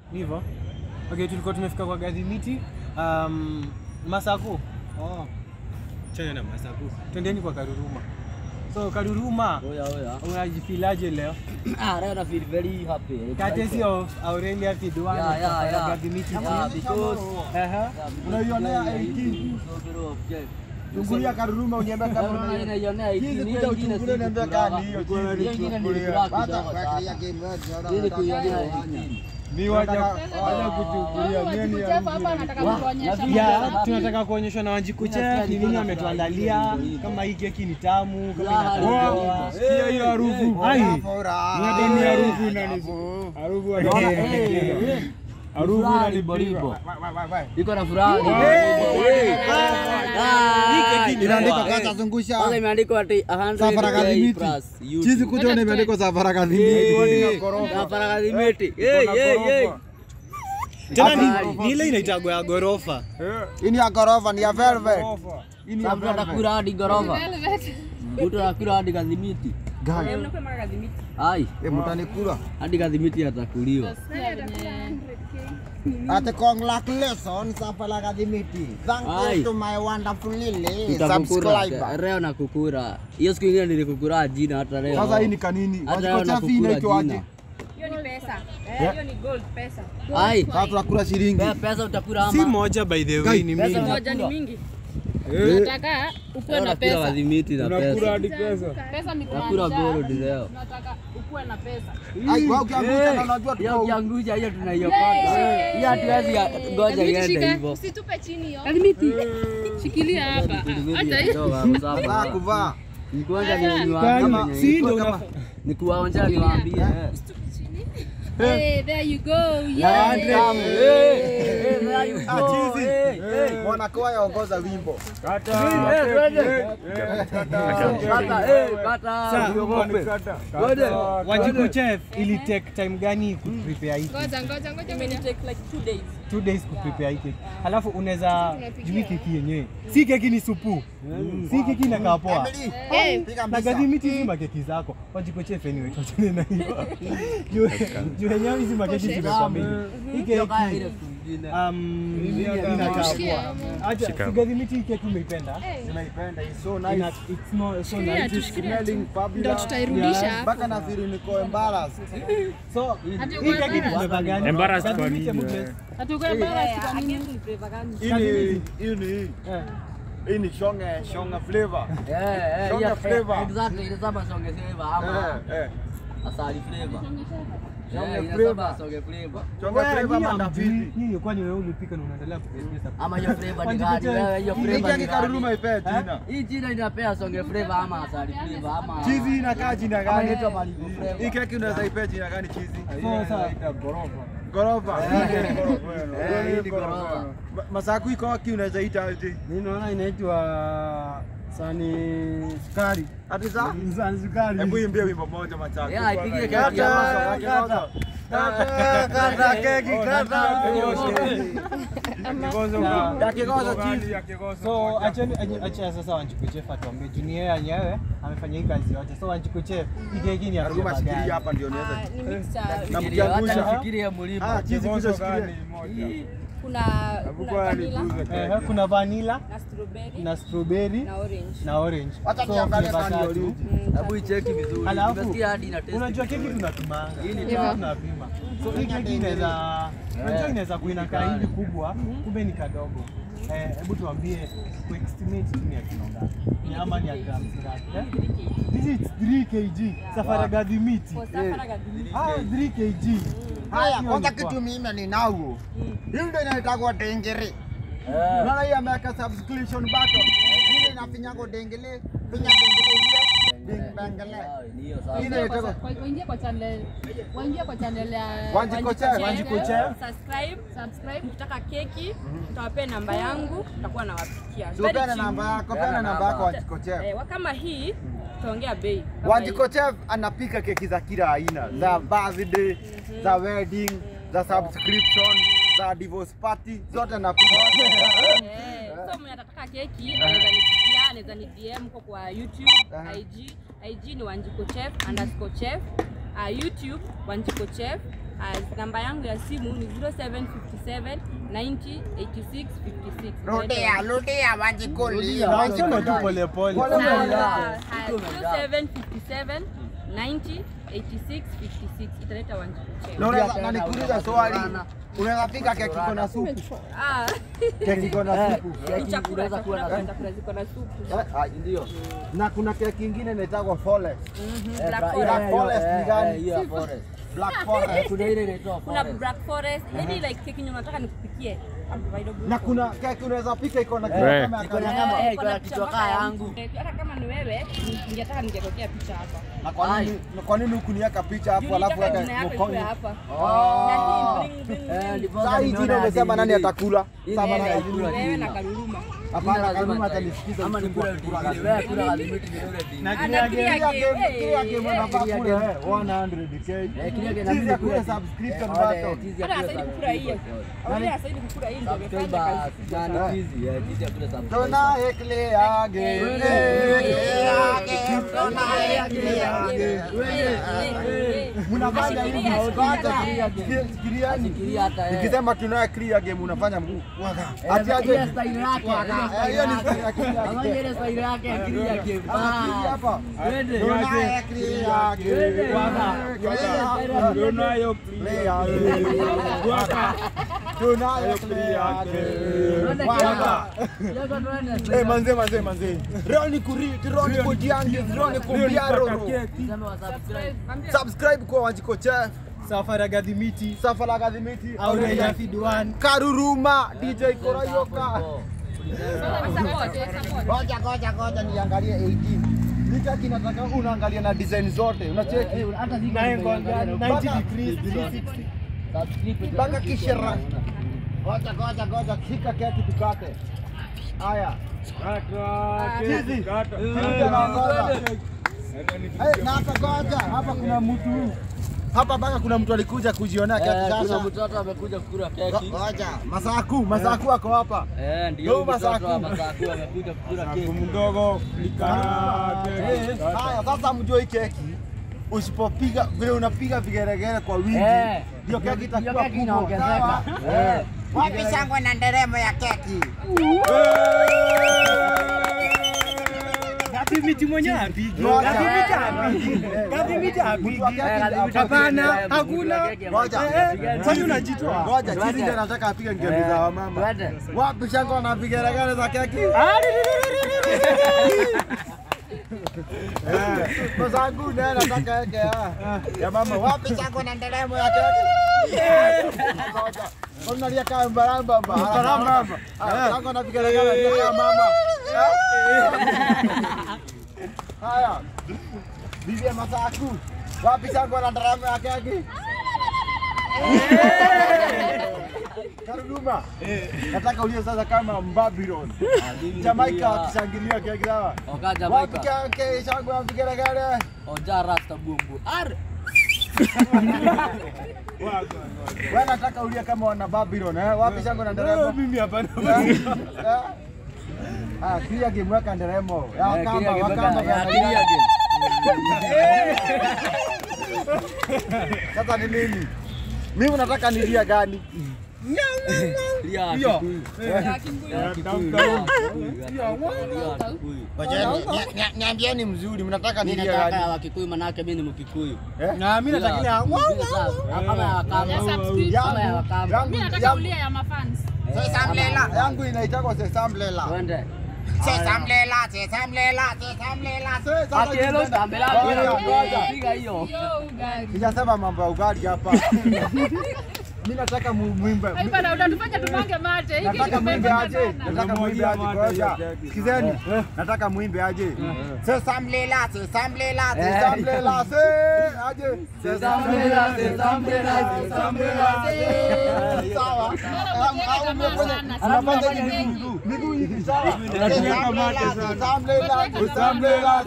hivyo okay tulikuwa tumefika kwa gadhimiti um, masaku oh. chana na masaku twendeni kwa karuruma so karuruma Oya, oya. unajifilaje leo Ah, right, I feel very happy. courtesy of aurelia kidwan Yeah, yeah, yeah. gadhimiti Yeah, because Aha. Unaionea 18. Chungulia karuruma uniambia kama unaona. Hizi kuja uchungulie uniambia kama ni hiyo chizi. Hata kuangalia game yote Ni waja waja kuchungulia nini ya ya tunataka kuonyeshwa na Wanjiku Chef ni nini ametuandalia, kama hii keki ni tamu, kama inakaa poa. Sikia hiyo harufu. Ai, Niambia ni harufu inanifu. Harufu inanifu. Harufu inanipiga. iko na furaha Inaandikwa kwanza zungusha. kwanza imeandikwa ati 100 Safara K kadhimiti. plus YouTube. Chizi kuja imeandikwa safara kadhimiti. Safara kadhimiti. Hey, hey, hey. tena ni- ni ile inaitagwa ya ghorofa. Hii ni ya ghorofa, ni ya velvet. Hii ni ya Sasa mtu velvet. atakula hadi ghorofa. Mtu atakula hadi kadhimiti. Gani? Ai, Eh, mtanikula. hadi kadhimiti atakuliwa. Ate congratulations safara kadhimiti. Thank Ai. you to my wonderful lily Tutakukura subscriber. leo na kukura. Hiyo siku ingine nilikukura jina hata leo. Sasa hii ni kanini? Hata leo Wajiko chafi nakukura inaitwa aje? jina. Hiyo ni pesa. Eh, hiyo ni gold pesa. Ai, Sasa tunakula shilingi. pe- pesa utakula Si ama? moja by the way, ni Pesa mingi. Moja ni utakula. mingi. Nataka ukuwe na Unakula pesa. kadhimiti na pesa. hadi pesa. Pesa mikono. Nakula gold leo. Nataka ukuwe na pesa. Ai, wewe ukiangusha na unajua Hiyo tuko ukiangusha hiyo tunaiokota. Hiyo hatuwezi ya- ngoja iende hivyo. Usitupe chini hiyo. Kadhimiti. Shikilia hapa. Hata hiyo. Saa kuvaa. Nikuonja ni Kama- niwaambie. si ndio kama- unafaa Nikuwaonja niwaambie. eh. Hey, there you go. Yeah, Yeah. come. Hey, hey, there you Ah, go. chizi. Hey, hey. Mwanakoa yaongoza wimbo. Eh, twende. Kata, eh, kata, usiogope. Twende. Wanjiku Chef ili take time gani kuprepare hii? Ngoja, ngoja, ngoja. Imeni take like two days. two days kuprepare hii keki. Halafu unaweza jui keki yenyewe. Si keki ni supu. Si keki inakaa poa. Emily, Eh, piga Na mbisa. gadhimiti hizi makeki zako. Wanjiku Chef anyway tuachane na hiyo. Juu juu yenyewe hizi makeki zimekuwa mingi. Hii Hiyo kaya ile keki siku ingine. um inakaa poa. Acha si gadhimiti hii keki umeipenda? Nimeipenda hii so Ina, nice. it's no, so Shikilia nice. tu, shikilia tu. Smelling Ndio fabulous. tutairudisha hapo. Mpaka nafikiri niko embarrassed. So Ati hii uko keki ni embarrassed? flavor gani? Embarrassed kwa Gadhimiti, nini, hebu eh? guess. Hatuko embarrassed kwa nini? Hii ni hii ni hii. Eh. Hii ni shonge shonge flavor. Eh, eh, Songa hiyo- flavor. exactly, ile kama songe flavor ama Eh, eh. asali flavor. Songe Eh, ile flavor. kama songe flavor. Shonge Wewe, flavor nyinyi mandavidi. hamjui. Nyinyi kwani wewe ulipika na unaendelea kupeleka Ama hiyo flavor ni Wanjiku gani? Chef. Wewe, hiyo Hii flavor keki ni karuruma gani? ipe jina. Hii jina inapea songe flavor ama asali flavor ama Chizi inakaa jina ama gani? inaitwa malibu flavor. Hii keki unaweza ipe jina gani chizi? Sasa Gorofa. Eh, Hii ni gorofa. eh, hii ni gorofa. Ma- Masaku iko wapi unaweza ita aje? Mimi naona inaitwa sani sukari. Ati za? Sani sukari. Hebu imbie wimbo moja Masaku. Yeah, ipigie keki Kata, ya kata. Kata, kata keki, kata. Ya kigozo chizi. So acheni ache- acha sasa Wanjiku Chef atuambie juu ni yeye yenyewe amefanya hii kazi yote. So Wanjiku Chef hii keki ni ya Karuruma flavor shikilia gani? hapa ndio niweze. Ah, ni mixer. Na Fikiria, hata mkiangusha. nifikirie mlima. Ah, chizi kuja shikilia. Kuna kuna vanilla Eh, kuna vanilla na strawberry na strawberry na orange. na orange. Wacha So, niangalie flavor kama ni tatu. origi. Hebu icheki vizuri. Alafu, Nimesikia hadi ina taste Unajua keki vizuri. tunapimanga. Hii ni Keki tamu. tunapima. So hii keki inaweza unajua inaweza kuinakaa hivi kubwa, kumbe ni kadogo. Eh, hebu tuambie kuestimate tu ni ya kilo ngapi? Ni ama ni ya grams ngapi? Eh? This is 3 kg. Safari gadhi miti. For safara gadhimiti. Ah, 3 kg. Haya, Hiyo kwanza ni poa. kitu mimi ninao. Hii ndio inaitwa dengere. Eh. Unaona hii ameweka subscription button. Hii inafinyago dengele, finya dengele hiyo. Ding bangele. Ah, ni hiyo sasa. Hii Waingie inaitwa kwa- kwa- waingie kwa channel waingie kwa channel ya Wanjiku Chef. Wanjiku Chef. subscribe subscribe ukitaka keki tutawapea namba yangu tutakuwa nawapikia Sio pena namba yako, pena namba yako Wanjiko Chef. eh, kama hii tutaongea bei Kama Wanjiko Chef anapika keki za kila aina, za birthday, za wedding, za subscription, za divorce party, zote anapika. hii. Eh, so mwenye atataka keki anaweza nipigia anaweza ni DM huko kwa YouTube Aha. IG IG ni Wanjiko Chef underscore chef uh, YouTube Wanjiko Chef As namba yangu ya simu ni 0757 90 86 56. Rudia, rudia Wanjikoli. Na useme tu pole pole. Pole pole. Sawa. Haya, 0757 90 86 56. Italeta wanjiku Na unaweza- na nikuulize swali. Unaweza pika keki iko na supu? Ah, Keki iko na supu. ni chakula chakula kwa chakula ziko na supu. Eh, ah, Ndio. Na kuna keki ingine inaitwa Forest. Mhm, Black Eh, forest. Black Forest ni gani? hiyo ya forest. Black Forest. Kuna ile inaitwa Kuna forest. black forest. Yaani like keki yenye unataka nikupikie. available. Na kuna keki unaweza pika iko na Eh. kama ya Iko na karibu. nyama, eh, Eh, iko kuna na picha kichwa mpaka kaa ya yangu. mtu. Eh, Hata kama ni wewe, ningetaka ningetokea picha hapa. Na kwa nini kwa nini hukuniweka picha hapo Juu alafu nitaka weka jina yako mkono? ikuwe hapa. Ah. Na hii bling, bling, Eh, bling. ndipo Sasa hii nimeona jina umesema hadi nani hii. atakula? Hii Sasa ndio bana inaikula. Wewe na Kaluluma. Hapana, Lazima kanuni nitai- atanisikiza ama usiku nikule akikula utikile. gani. Wewe kula galimiti vidole di. Na Ana kila clear game- Kila game. game, Eh, kila eh, game eh. unafaa Kila kule game. eh, 100k. Eh, kila game Sisi inabidi ya kula kule di. subscription Eh, wale button. tizi ya Hata kula sasa hivi subscribe. kukula hiyo. Wale sasa hivi kukula hii ndio Subscribe imefanya ba- kazi. jana Eh. tizi, eh, tizi ya kula subscribe. Tunaye clear game. Eh, Eh, clear game. eh, Tunaye eh, clear eh, game. eh, eh, eh. Mnafanya hivi Shikilia, msipata. shikilia. Sikiliani. Fikiria hata, eh. Nikisema tunaye clear game unafanya mguu. Eh, Ati aje. ile style yake, Waka. ile Eh, style hiyo ni yake. style ya clear Ama game. ile style yake, akili yake. Ama akili hapa. Twende. Tunaye clear game. Waka. Tunayo Clear game. Waka. Tunaye clear game. Twende Waka. kiasi. Yoko twende. Eh, manze manze manze. Leo ni kuriti, leo ni kujiangi, leo ni kumbiaro. Sema wa subscribe. Subscribe kwa Wanjiko Chef, Safari Gadhimiti Safala Gadhimiti, au Raya Feed One. Karuruma, DJ Korayoka. Support, support. Ngoja ngoja ngoja niangalie 18. Nika kinataka unaangalia na design zote. Unacheki? Hata ziko Nine zimeangalia. 90 degrees 360. Subscribe. Mpaka kishera. Ngoja ngoja ngoja kika keki tukate. Haya. Chizi. Kuja na ngoja. Eh, na hapa ngoja, hapa kuna mtu. Hapa mpaka kuna mtu alikuja kujionea keki Eh, kuna sasa. mtoto amekuja kukula keki. Ngoja, Masaku, Masaku ako hapa. Eh, ndio Yo, mtoto Masaku. wa Masaku amekuja kukula keki. mdogo Eh, Haya, sasa mjue hii keki usipopiga vile unapiga vigeregere kwa wingi Eh, ndio keki ndio itakuwa keki kubwa. inaongezeka. Sawa? Eh. Wapi shangwe na nderemo ya keki? Gadhimiti mwenyewe apigi. Ngoja. Gadhimiti apigi. Gadhimiti apigi. Mtu wa keki Eh, Gadhimiti Hapana, apige, hakuna. apige keki, Ngoja. apige keki. Kwani unajitoa? Ngoja, Twende. chizi ndio nataka apige ngemi za wamama. Twende. Wapi shangwe na vigeregere za keki? Eh, Masaku naye nataka yake ya. Ya mama, wapi shangwe na nderemo ya keki? Ngoja. Unalia kama mbaramba mba. Mbaramba mba. Shangwe na vigeregere ya mama. Haya. Bibi ya Masaku. Wapi shangwe na nderemo ya keki? Karuduma. Nataka ulie sasa kama Babylon. Jamaica akishangilia keki sawa. Oka Wapi Jamaica. keki shangwe ya vigeregere? Oja rasta bumbu. Ar. Wewe nataka ulie kama wana Babylon eh? Wapi shangwe na nderemo? Mimi hapana. Eh? Ah, clear game weka nderemo. Ya Eh, wakamba, kilia wakamba. game, ya wakamba. kilia game. Sasa ni nini? Mimi nataka nilia gani? Lia Hiyo. Kikuyu. Ya Kimbuyu. Ya Kikuyu, ya Kikuyu, ya Kikuyu. Niambieni mzuri, mnataka Mimi nilia nataka ya gani? Wakikuyu manake mimi ni Mkikuyu. Na mimi nataka ile ya- Bila sawa. Kama ya Wakamba. Ya subscribe. Kama ya Wakamba. Yangu, Mimi nataka yangu, ulia ya mafans. Sesamlela. Yangu inaitwa Sesamlela. Twende. Sesamlela, Sesamlela, Sesamlela. Sasa Ati hello tunaenda. tambela. Ngoja, ngoja. Piga hiyo. Yo, ugali. Sijasema mambo ya ugali hapa. Mimi nataka mu- muimbe. Ai bana, unatufanya tumange mate. Hiki Nataka muimbe kimepanda aje. sana. Nataka muimbe aje. Ngoja. Sikizeni. Nataka muimbe aje. Sesamlela, Sesamlela, Sesamlela, se aje. Sesamlela, sesamlela, sesamlela, se. Sawa. Au umefanya anafanya hivi miguu. Miguu hivi sawa. Sesamlela, Sesamlela, Sesamlela,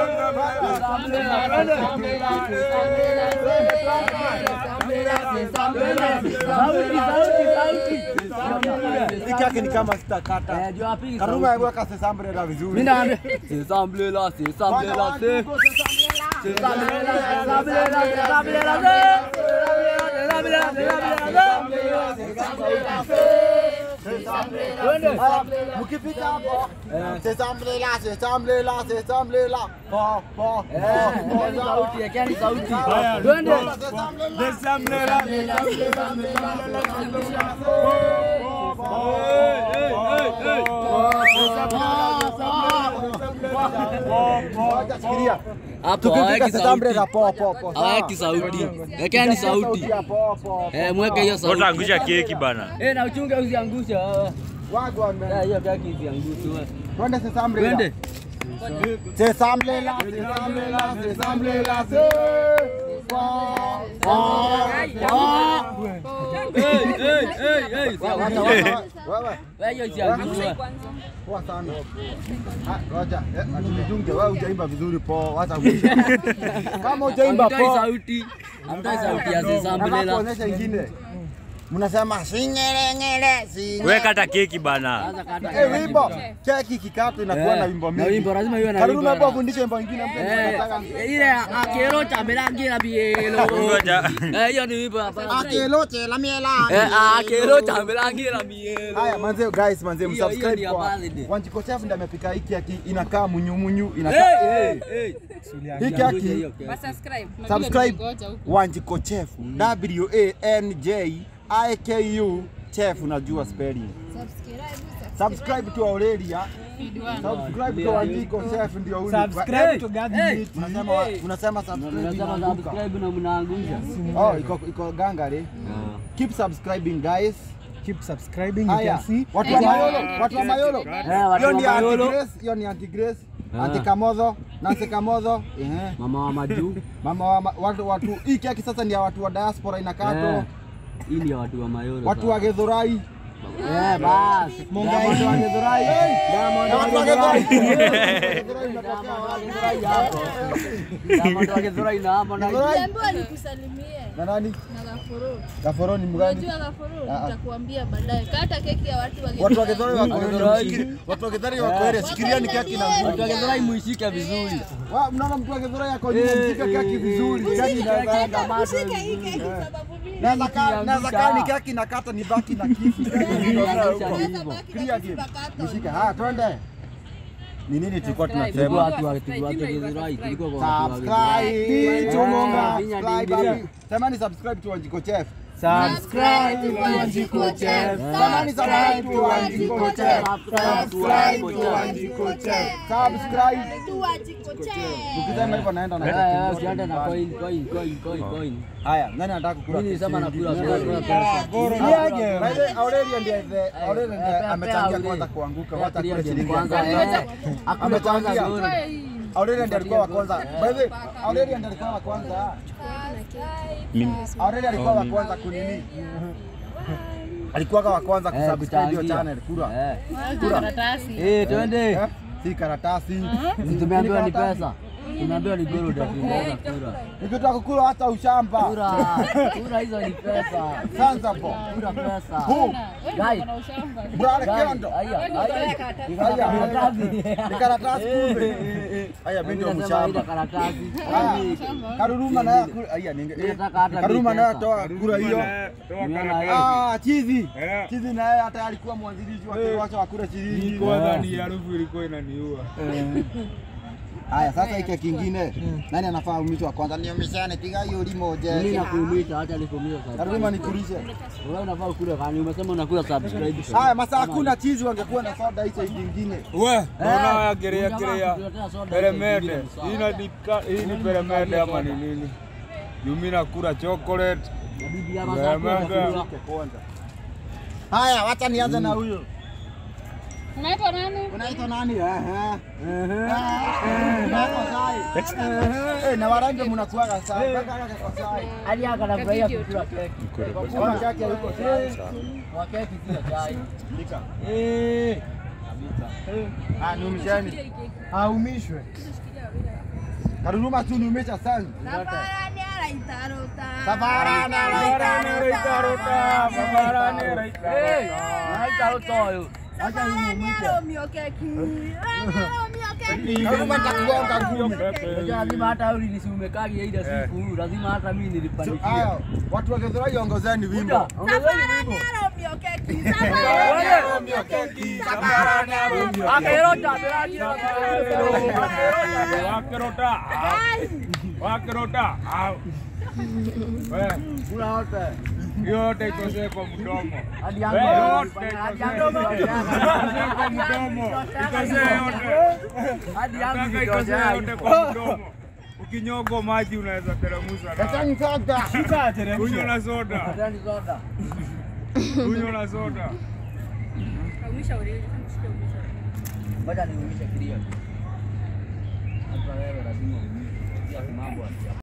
Hiki yake ni kama sitakata. Eh, juu apigi Karuma sauti. weka Sesamlela vizuri. Mimi naambia sesamlela, sesamlela, se. Sesamlela, sesamlela, sesamlela, se. Sesamlela, Mkipita hapo sesamlela sesamlela sesamlela po po po Ekeni sauti, ekeni sauti. Haya, Twende. Desamlela. Fikiria. Hapo Tukifika haweki sesamlela sauti. po po po. Haweki sauti. Ekeni sauti. Po po. Eh, mweke hiyo sauti. Utaangusha keki bana. Eh, na uchunge usiangushe. wewe. Wagwan Eh, man. hiyo keki isiangushe. wewe. Twende sesamlela. Twende. Sesamlela sesamlela sesamlela se. Po po. Eh, eh, eh, eh. Wacha wacha. Wewe. Wewe hiyo isiangushe. Poa sana. Ah, Ngoja, eh, atulidunge wewe hujaimba vizuri po, wacha kuisha. Kama hujaimba Hamtoi po, sauti. Hamtoi sauti ya nataka Zesambelela. kuonyesha ingine. Mnasema singerengere singe. Wewe kata keki bana. Sasa kata. Eh, wimbo keki kikatu inakuwa na wimbo Na mingi. wimbo lazima iwe na Karudi wimbo. hapo fundishe wimbo ingine mtu anataka. Eh, ile akero chamerangira bielo. Ngoja. Eh, hiyo ni wimbo hapa. Akelote la miela. Eh, akero chamerangira bielo. Haya manze guys manze Hiyo- hiyo ni msubscribe ya kwa birthday. Wanjiko Chef ndiye amepika hiki aki inakaa munyu munyu Eh, inakaa eh, eh. hiki aki Subscribe. subscribe Wanjiko Chef W A N J I K U Chef unajua spelling subscribe to Aurelia subscribe to Wanjiko Chef ndio huyu Subscribe to Gadi Hey. Meat. unasema wa- unasema subscribe Unasema inaanguka. subscribe na mnaangusha. oh iko iko gangare keep subscribing guys Keep subscribing. You haya can see. watu wa Mayolo watu wa Mayolo Eh, watu hiyo wa ni anti Mayolo. Grace hiyo ni anti Grace Ah. anti Kamodho Nancy Kamodho ehe Mama wa majuu. mama wa ma- watu watu hii keki sasa ni ya watu wa diaspora inakatwa Eh, Hii ni ya watu wa Mayolo. watu wa Githurai Eh, basi. Diamond wa Githurai Diamond wa watu wa Githurai. Githurai Diamond wa Githurai na hapo na Githurai Niambiwa nikusalimie na nani na Gafuru. Gaforo ni mgani Unajua Gafuru, Ah, ah. nitakuambia baadaye. Kata keki ya watu wa watu wa Githurai. Githurai wako Githurai. Githurai watu wa Githurai wako area shikilia ni keki na watu wa nguvu Githurai muishike vizuri. Wa- mnaona mtu wa Githurai yako nyuma Eh, mshike eh, keki eh, vizuri eh, keki eh, inaweza eh, enda eh, macho Shika hii keki sababu mimi naweza kaa naweza kaa ni keki nakata ni baki na kisu Ikiangusha ni naweza hivyo. baki Clear na game. kisu pakato. Nishike haya twende ni nini tulikuwa Tulikuwa tunasema watu wa tulikuwa watu wa Githurai, tulikuwa kwa watu wa Githurai. subscribe Eh, tumonga vinya subscribe dingi. hapi. semani subscribe to Wanjiko Chef Subscribe to Wanjiko Chef. semani subscribe to Wanjiko Chef Subscribe to Wanjiko Chef. subscribe Tu Wanjiko Chef. ukisema hivyo naenda na Eh, keki eh, moja usiende na nyumbani. coin, coin, coin, coin, coin. haya nani anataka kukula Mimi keki nilisema nyingi? nakula kula kula pesa. Niaje? By the way, Aurelio ndiye the- Aurelio ndiye pea amechangia Aurelio. kwanza kuanguka Pea wacha kule Aurelio shilingi kwanza, elfu eh. tano. Akule kwanza Amechangia. goli. Aurelio ndiye alikuwa wa kwanza. By the way, Aurelio ndiye alikuwa wa kwanza. Aurelio alikuwa wa kwanza kunini? Alikuwa wa kwanza Eh, kusubscribe hiyo kuchangia. channel kura. Eh. Kura. Eh, twende. Eh, Si karatasi. Si tumeambiwa ni pesa. Tumeambiwa ni gold ndio tunaweza kura. Nikitaka kukula hata ushamba. Kura. Kura hizo ni pesa. Sanza po. Kura pesa. Who? Guy. Brother Guy. Kendo. Aya, aya. Ni Haya, karatasi. Ni karatasi kumbe. Haya mimi ndio Mimi nasema ile mshamba. karatasi. Haya, Karuruma naye kula. Haya ninge. Mimi nataka hata Karuruma bei naye pesa. toa kura hiyo. Nimeona hiyo. Ah, chizi. Chizi naye hata alikuwa mwanzilishi wa kiwasha wa kura shilingi. Kwanza ni harufu ilikuwa inaniua. Haya, sasa hiki kingine. Nani anafaa umishwa kwanza? Niumishane piga hiyo limo Mimi je. nakuumisha acha nikuumisha sasa. Karuruma nikulishe. Wewe unafaa ukule kani umesema unakula subscribe. Haya, masa hakuna chizi wangekuwa na soda hizo kingine. We, naona ya gerea Jamaa gerea. kutuletea soda hizo Peremende. zingine ni Hii sawa. ni hii ni peremende ama ni nini? Yumi nakula chocolate. Bibi ya masafu Peremende. anakula. Kwanza. Haya, wacha nianze na huyo. Unaitwa nani? Unaitwa nani? Ehe. Ehe. Nako sai. Eh, na warange mnakuaga sai. Kaka kaka kwa sai. Hadi aka anafurahia kukula keki. Kwa kaka yuko sai. Kwa keki si chai. Eh. Ah, numishani. Aumishwe. Karuruma tu numesha sana. Safarani araitarota. Safarani Raitarota, babarani raitarota. Naita utoyo. Acha huyu Safarani mwite. aromio keki. Aromio keki. Karuma nitakugonga ngumi. Unajua lazima hata wewe nisimekagi ile siku, lazima hata mimi nilipandishia. Haya, watu wa Githurai ongozeni Kuja, wimbo. ongezeni Safari wimbo. ya Romeo keki. Safari ya Romeo keki. Safari ya Romeo Akerota, akerota. Wakerota. Wakerota. Au. Wewe, Kuna wote. yote ikosee kwa mdomo. Hadi Wewe, yangu. yote Hadi ikosee yangu. kwa mdomo. Ikosee yote. Hadi yangu. Nataka ikosee yote kwa mdomo. Ukinyogo maji unaweza teremusha na. Leteni soda. Sasa ateremsha. Kunywa na soda. Hatani soda. Kunywa na soda. Kaumisha ulimi, mshike umisha. Ngoja niumishe kilio. Hata wewe lazima umishe. Pia mambo ya